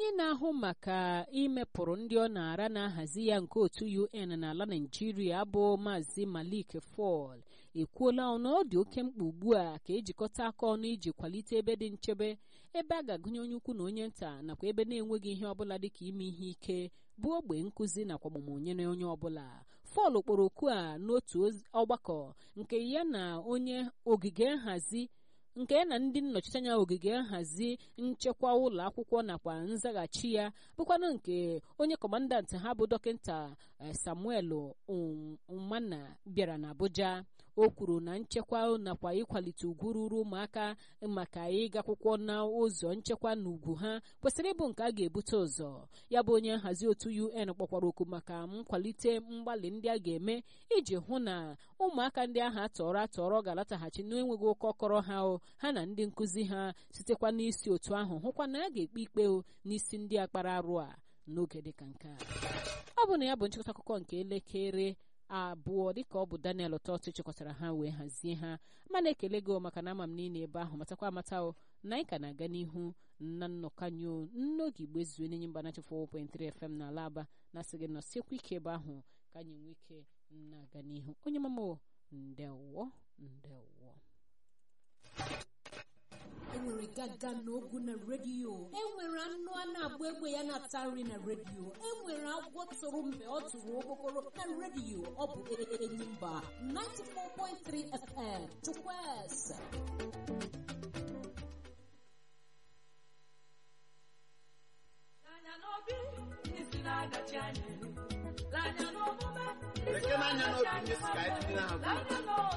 onye na-ahụ maka imepụrụ ndị ọ na-ara na-ahazi ya nke otu UN n'ala Naịjirịa bụ Maazị Malik Fall ekwuola na ọ dị oke mkpa ugbu a ka ejikọta aka ọnụ iji kwalite ebe dị nchebe ebe a ga-agụnye onye ukwu na onye nta nakwa ebe na-enweghị ihe ọbụla dịka ime ihe ike bụ ogbe nkụzi nakwa ọmụmụ nyere onye ọbụla Fall kpọrọ oku a n'otu ọgbakọ nke ya na onye ogige nhazi nke ya na ndị nnọchiteanya ogige nhazi nchekwa ụlọ akwụkwọ nakwa nzaghachi ya bụkwanụ nke onye kọmandantị ha bụ dọkịta Samuel Umana bịara n'Abuja o kwuru na nchekwa nakwa ịkwalite ugwu ruru ụmụaka maka ịga akwụkwọ na ụzọ nchekwa na ugwu ha kwesịrị ịbụ nke a ga-ebute ụzọ ya bụ onye nhazi otu UN kpọkwara oku maka nkwalite mgbalị ndị a ga-eme iji hụ na ụmụaka ndị ahụ atọrọ atọrọ ga-alataghachi n'enweghị ụkọ kọrọ ha ha na ndị nkụzi ha sitekwa n'isi otu ahụ hụkwa na a ga-ekpe ikpe n'isi ndị akpara arụ a n'oge dịka nke a ọ bụ na ya bụ nchịkọta akụkọ nke elekere abụọ dịka ọ bụ Daniel Ụtọtụ chịkọtara ha wee hazie ha mana ekele gị maka na ama m niile ebe ahụ matakwa amata o na anyị ka na-aga n'ihu na nnọkanyo n'oge igbe zuo n'enye mba nachi 4.3 FM n'ala Aba na-asị gị nọsiekwa ike ebe ahụ ka anyị nwee ike na-aga n'ihu onye mama ndewo ndewo enwere gaga n'ogwu na redio enwere anụ a na-agba egbe ya na-ata nri na redio enwere agwọ tụrụ mgbe ọ tụrụ okpokoro na redio ọ bụ Enyimba 94.3 FM Chukwueze Lekere anya n'obi ndị si ka anyị dị na ha